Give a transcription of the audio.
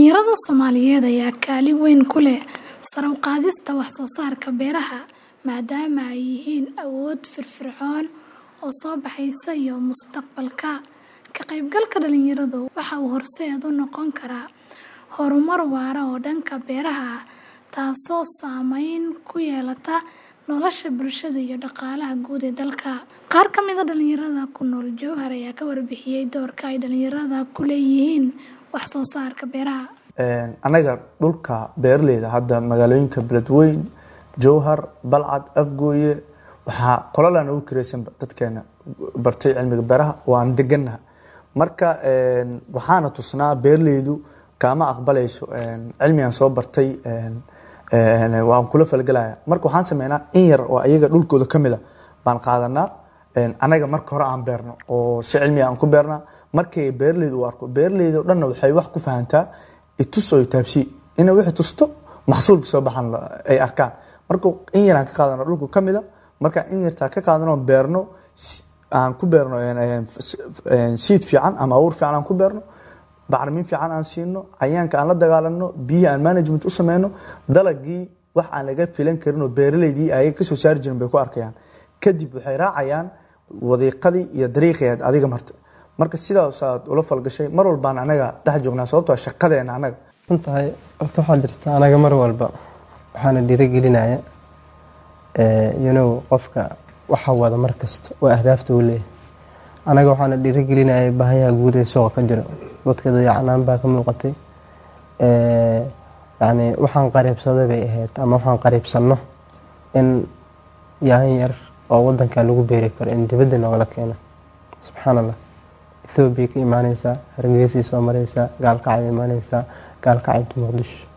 Dhalinyarada Soomaaliyeed ayaa kaalin weyn ku leh sare u qaadista wax soo saarka beeraha maadaama ay yihiin awood firfircoon oo soo baxaysa iyo mustaqbalka. Ka qaybgalka dhalinyaradu waxa uu horseed u noqon karaa horumar waara oo dhanka beeraha ah taasoo saameyn ku yeelata nolosha bulshada iyo dhaqaalaha guud ee dalka. Qaar ka mid ah dhalinyarada ku nool Jowhar ayaa ka warbixiyay doorka ay dhalinyarada ku leeyihiin wax soo saarka beeraha. anaga dhulka beeraleyda hadda magaalooyinka beledweyne jowhar balcad afgooye waxaa qolalaan ugu kireysan dadkeena bartay cilmiga beeraha waan deganaha marka waxaana tusnaa beeraleydu kaama aqbalayso cilmigan soo bartay waan kula falgelaya marka waxaan sameynaa in yar oo ayaga dhulkooda kamid a baan qaadanaa anaga marka hore aan beerno oo si cilmiga aan ku beernaa markay beeraleyda u arko beeraleyda o dhanna waxay wax ku fahantaa itus oo taabsi ina wixii tusto maxsuulka soo baxan ay arkaan marka in yaraan ka qaadano dhulka kamid a marka in yartaa ka qaadano beerno aan ku beerno siid fiican ama abuur fiican aan ku beerno bacrimin fiican aan siino cayaanka aan la dagaalano biyihi aan management u sameyno dalagii wax aan laga filan karin oo beeraleydii ay kasoo saari jirin bay ku arkayaan kadib waxay raacayaan wadiiqadii iyo dariiqii adiga marta marka sidaasaad ula falgashay mar walbaan anaga dhex joognaa sababtoo shaqadeena anaga runtahay horta waxaa jirta anaga mar walba waxaana dhiirigelinaya you qofka waxa wada mar kasta oo ahdaafta u leeyahay anaga waxaana dhiirigelinaya baahayaha guud ee suuqa ka jiro dadka dayacanaan baa ka muuqatay yani waxaan qariibsaday bay ahayd ama waxaan qariibsanno in yahan yar oo wadanka lagu beeri karo in dibadda noogala keeno subxaan allah ethoobiya ka imaaneysaa hargeysay soo mareysaa gaalkacay imaaneysaa gaalkacayta muqdisho